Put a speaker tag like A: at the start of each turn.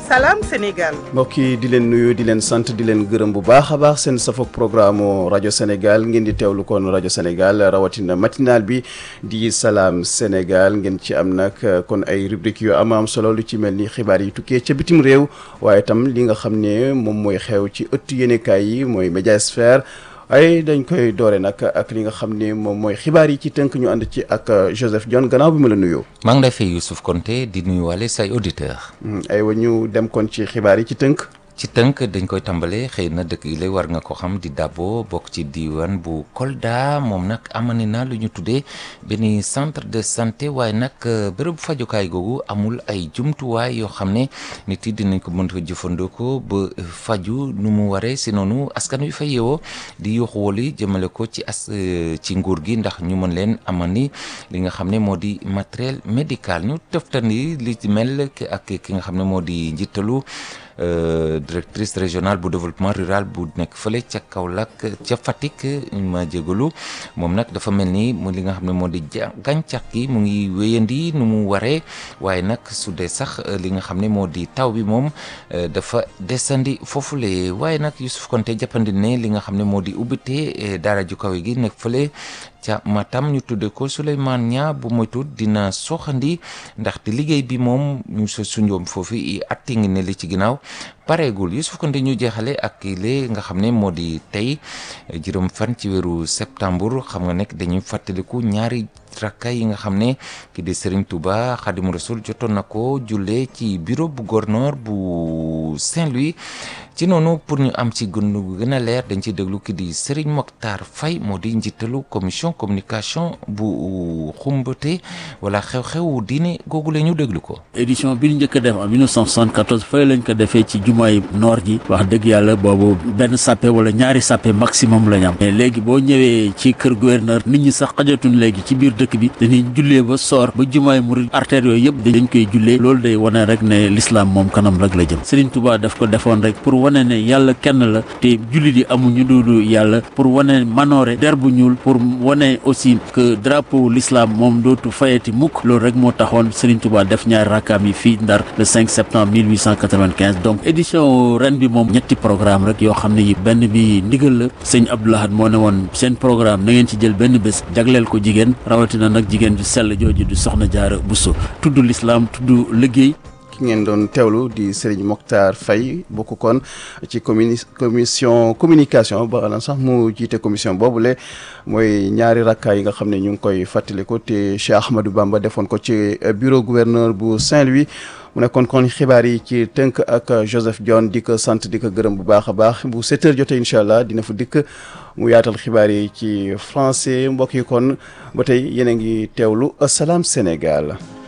A: salaam Sénégal.
B: mbokk yi di leen nuyu di leen sant di leen gërëm bu baax a baax seen safoog programme rajo Sénégal ngeen di teewlu kon rajo Sénégal rawatina matinal bi di salaam Sénégal ngeen ci am nag kon ay rubrique yu am am solo lu ci mel ni xibaar yi tukkee ca bitim réew waaye itam li nga xam ne moom mooy xew ci ëttu yéenekaay yi mooy médiasphère ay dañ koy doore nag ak li nga xam ne moom mooy xibaar yi ci tënk ñu ànd ci ak Joseph Dione gannaaw bi ma la nuyoo.
C: maa ngi lay fay Youssouf Konté di nuyuwaale say auditeurs.
B: aywa ñu dem kon ci xibaar yi ci tënk.
C: ci tënk dañ koy tàmbalee xëy na dëkk yi lay war nga ko xam di Dabo bokk ci diiwaan bu Kolda moom nag amani na lu ñu tuddee benn centre de santé waaye nag bërëb fajukaay googu amul ay jumtuwaay yoo xam ne nit yi dinañ ko mën a jëfandikoo ba faju nu mu waree si noonu askan wi fa yeewoo di yuuxu woli jëmale ko ci as ci nguur gi ndax ñu mën leen amani li nga xam ne moo di matériel médical ñu teftandi li ci mel ak ki nga xam ne moo di njiitalu directrice régionale bu développement rural bu nekk fële ca Kaolack ca Fatick ma jégalu moom nag dafa mel ni mu li nga xam ne moo di gàncax gi mu ngi wéyandi nu mu waree waaye nag su dee sax li nga xam ne moo di taw bi moom dafa desandi foofule waaye nag Youssouf Konté jàppandi ne li nga xam ne moo di ubbite daara ju kaw gi nekk fële ca Matam ñu tudde ko Souleymane Nia bu moytu dina soxandi ndaxte liggéey bi moom ñu sa sunjoom foofu i atti ngi ne li ci ginnaaw pareegul Youssouf Konté ñu jeexale ak lée nga xam ne moo di tey juróom fan ci weeru septembre xam nga nekk dañuy fàttaliku ñaari rakka yi nga xam ne ki di Serigne Touba Khadimou Rassoul jotoon na ko jullee ci bureau bu gouverneur bu Saint-Louis ci noonu pour ñu am ci gën gën a leer dañ ciy déglu ki di Serigne Mokhtar Faye moo di njiitalu commission communication bu xumbate wala xew-xew diine googu la ñu déglu ko.
D: édition bi ñu njëkk a def en 1974 fële lañ ko defee ci jumaay noor ji wax dëgg yàlla boobu benn sappe wala ñaari sappe maximum la ñu am mais léegi boo ñëwee ci kër gouverneur nit ñi sax xajatuñ léegi ci biir dëkk bi dañuy jullee ba soor ba jumaay murid artères yooyu yëpp dañ koy jullee loolu day wane rek ne l'islam moom kanam rek la jëm Serigne Touba daf ko defoon rek pour wane ne yàlla kenn la te jullit yi amuñu duudu yàlla pour wane manoore der bu ñuul pour wane aussi que drapeau l'islam moom dootu fayati mukk loolu rek moo taxoon Serigne Touba def ñaari rakkaam yi fii Ndar le 5 septembre 1895 donc édition ren bi moom ñetti programme rek yoo xam ne yi benn bi ndigal la sëñ Abdoulahad moo ne woon seen programme na ngeen ci jël benn bés jagleel ko jigéen rawatina nag jigéen ju sell jooju du soxna Jaara Buso tudd l'islam tudd liggéey
B: ki ngeen doon teewlu di Serigne Mokhtar Faye bokk kon ci communi commission communication ba lan sax mu jiite commission boobule mooy ñaari rakkaa yi nga xam ne ñu ngi koy fàttaliku te Cheikh Ahmadou Bamba defoon ko ci bureau gouverneur bu Saint-Louis mu nekkoon kon xibaar yi ci tënk ak Joseph Dione di ko sant di ko gërëm bu baax a baax bu 7 heures jotee incha allah dina fa dikk mu yaatal xibaar yi ci français mbokk yi kon ba tey yéen a ngi teewlu Salam Sénégal.